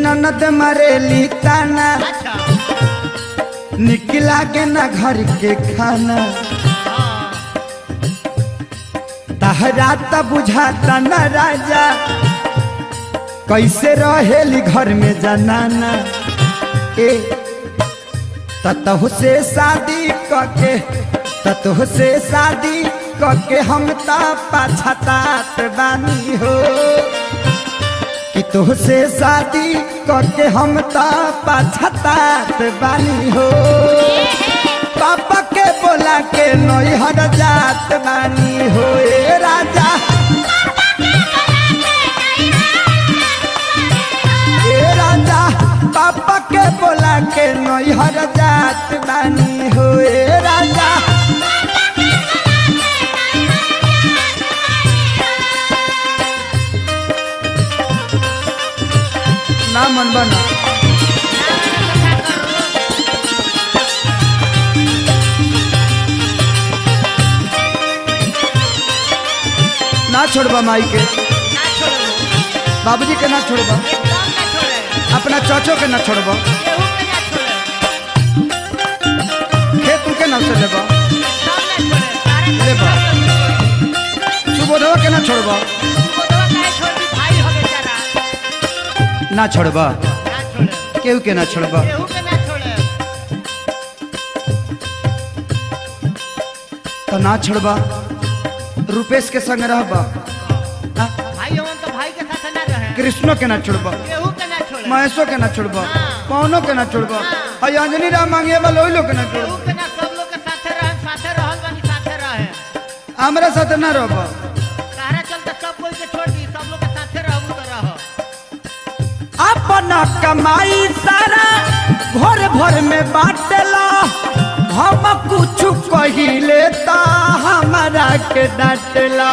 ननद मरेली ताना अच्छा निकला के ना घर के खाना हाँ तहरा त बुझाता न राजा कैसे रहेली घर में जनाना ए ततहु से शादी कके ततहु से शादी कके हम त पछतात बानी हो कि तुह से शादी कके हम त पछतात बानी हो पापा के बोला के नैहर जात बानी हो ए राजा ए राजा पापा के बोला के नैहर जात बानी हो ए राजा ना मन बना ना छोड़बा माई के ना छोड़ो बाबूजी के ना छोड़बा एकदम ना छोड़े अपना चाचो के ना छोड़बा केहू के ना छोड़े खेत उनके ना से लेबा सब ना छोड़े सारे ले बा। छोड़े सुबोधवा के ना छोड़बा बोधवा काहे छोड़ दी भाई हो बेचारा ना छोड़बा ना छोड़े केहू के ना छोड़बा केहू के ना छोड़े तो ना छोड़बा रुपेश के संग रहबा हाँ? भाई हमन तो भाई के साथ ना रहे कृष्णो के ना छोड़बा केहू के ना छोड़े महेशो के ना छोड़बा हाँ। पवनो के ना छोड़बा हाँ। और अंजनी राम मांगे वाला ओइ लोग के ना केहू छोड़बा के ना सब लोग के साथे रहे साथे रहल बानी साथे रहे हमरा साथ ना रहबा कहरा चलते सब कोई के छोड़ दी सब लोग के साथे रहबू तो रह अपना कमाई सारा भोर भोर में बाटला हम कुछ कहिले ता हमारा के डांटला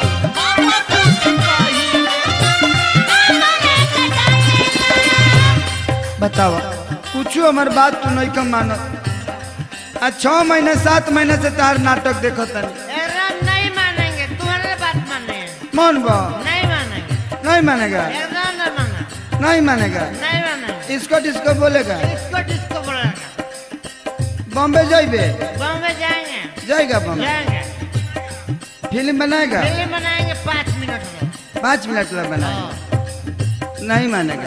बतावा कुछ हमार बात तू नहीं कम मानत आ छह महीने सात महीने से तार नाटक देखो तनी एकदम नहीं मानेंगे तुम्हारे बात माने मन बा नहीं मानेंगे नहीं मानेगा एकदम नहीं माना नहीं मानेगा नहीं मानेंगे इसको डिस्को बोलेगा इसको डिस्को बोलेगा बॉम्बे जाइबे बॉम्बे जाएंगे जाएगा बॉम्बे जाएंगे फिल्म बनाएगा दिल्ली बनाएंगे पाँच मिनट में पाँच मिनट में बनाएगा हाँ। नहीं मानेगा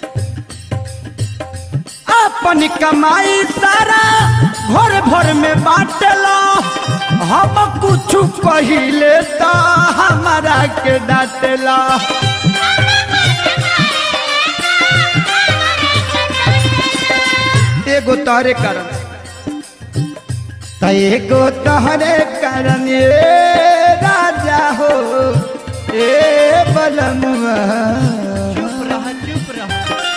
अपन कमाई सारा भोर भोर में बाटला हम कुछ कहिले ता हमारा के डांटला एगो तोहरे कारण त एगो तोहरे कारण ए राजा हो ए बलमुआ चुप रह चुप रह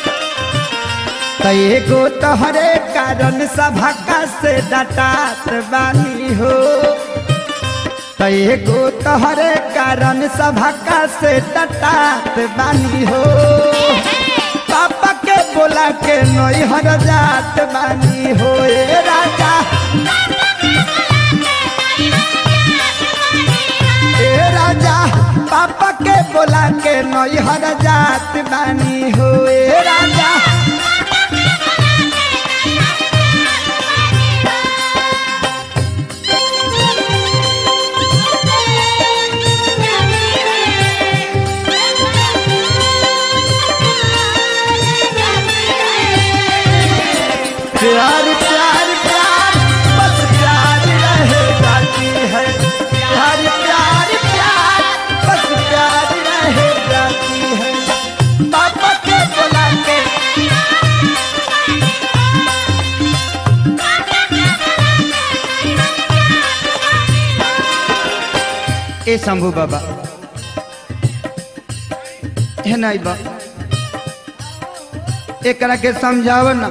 त एगो तोहरे कारण सभा से डटात बानी हो त एगो तोहरे कारण सभा से डटात बानी हो पापा के बोला के नैहर जात बानी हो ए राजा ए राजा पापा के बोला के नैहर जात बानी हो ए राजा प्यार प्यार प्यार बस प्यार रहे जाती है प्यार प्यार प्यार बस प्यार रहे जाती है पापा के बोला के ए शंभू बाबा है नहीं बा एकरा के समझाव ना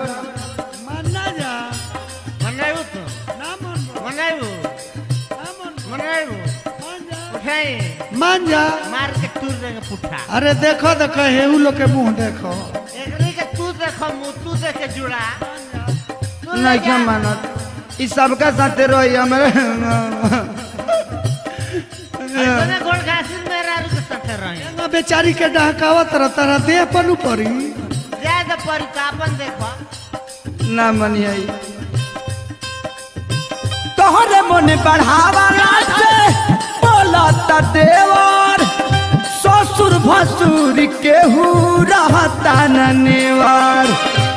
मनाइबू तू मनाइबू मनाइबू उठाई मान जा मार के तूर देंगे पुट्ठा अरे देखो देखो हेऊ लोग के मुंह देखो एकरी के तू देखो मुँह तू देख के जुड़ा तू ले नहीं जा। क्या मानत ई सबका साथे रही हमारे ऐसने गोड़ घासिन मेरा के साथे रही ना बेचारी के डहकावत रह तारा देह पर नु पड़ी जा के परी तो अपन देखो ना मनियाई तोहरे मन बढ़ावाला से बोलता देवर ससुर भसुर केहू रहता न नेवार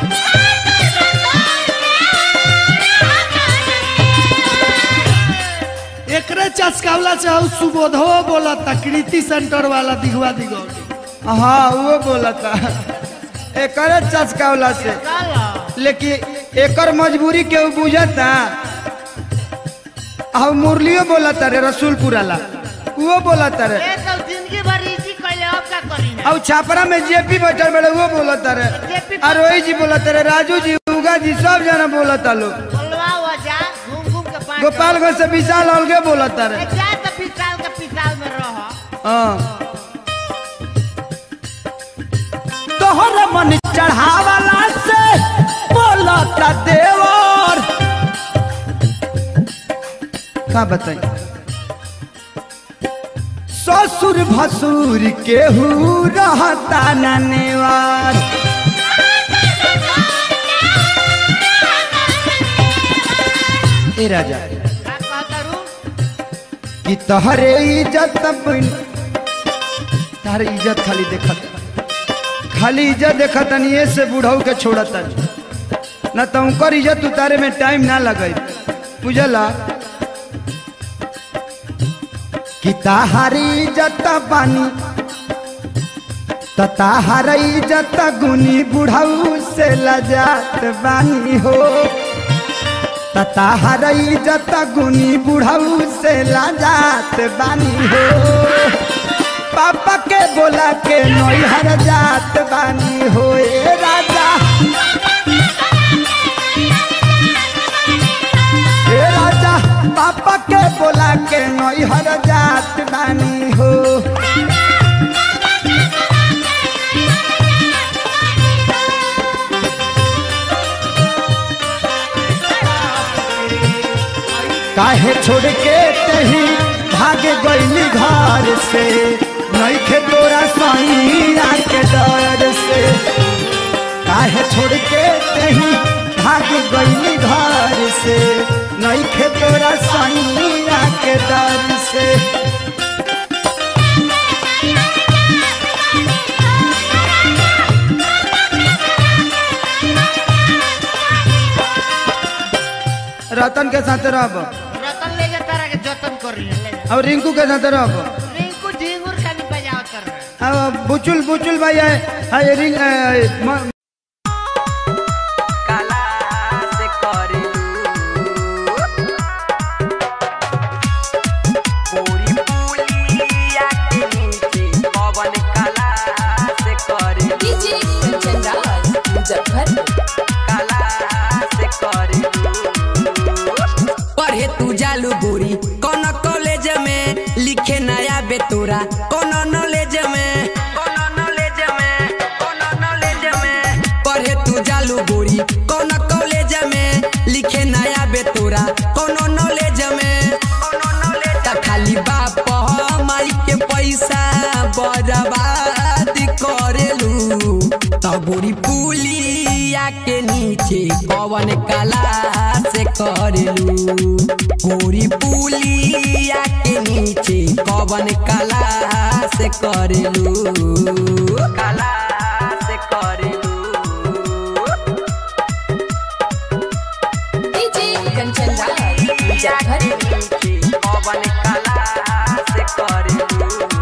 एकरे चस्कावला से हऊ सुबोधो बोला कृति सेंटर वाला दिगवा दिगौली हाँ वो बोलता एकरे चस्कावला से चलो लेकिन एकर मजबूरी केहू बुझता आ मुरलियो बोलता रे रसूलपुर वाला वो बोलता रे ये तो जिंदगी भर इसी कैले अब का करी ना और छापरा में जेपी बैठल बड़े वो बोलता रे JP और रोहित जी बोलता रे राजू जी उगा जी सब जना बोलता लोग बोलवा हुआ जा घूम घूम के पाँच गोपालगंज से विशाल अलगे बोलता रे जा तो पिसाल के पिसाल में रहो हाँ तोहर मन चढ़ावाला से बोलता देवर का बताई ससुर भसुर केहू रहता न नेवार ए राजा का कहता रू कि तहरे इज्जत बन तारे इज्जत खाली देखत खाली इज्जत देखत ये से बुढ़ऊ के छोड़त न तो उनकर इज्जत उतारे में टाइम ना लगे बुझला कि ताहारी इज्जत बानी त ताहार इज्जत गुनी बुढ़ऊ से लजात बानी हो तताहर इज्जत गुनी बुढ़ऊ से लाजात बानी हो पापा के बोला के नैहर जात बानी हो ए राजा ए राजा पापा के बोला के नैहर जात बानी हो काहे छोड़ के तही भागे गईली घर से नईखे तोरा सैया के डर से काहे छोड़ के तही भागे गईली घर से नईखे तोरा सैया के डर से रतन के साथ रहब रतन ले जा तारा के जतन कर रही है ले जा और रिंकू के साथ रहब रिंकू झिंगुर का नहीं बजाओ कर रहा है अब बुचुल बुचुल भाई है है रिंग है, म- काला से करेलू पूरी पुलिया के नीचे पवन काला से करेलू डीजे कंचन राज मुजफ्फरपुर काला से करेलू पढ़े तू जालू गोरी कौन कॉलेज में लिखे नया बेतोरा कौन नॉलेज में कौन नॉलेज में कौन नॉलेज में पढ़े तू जालू गोरी कौन कॉलेज में लिखे नया बेतोरा कौन नॉलेज में कौन नॉलेज खाली बाप माई के पैसा बर्बाद करेलू तबोरी पुलिया के नीचे कवन कला से करेलू गोरी पुलिया के नीचे कवन कला से करेलू कला से करेलू डीजे कंचन राज मुजफ्फरपुर पवन कला से करेलू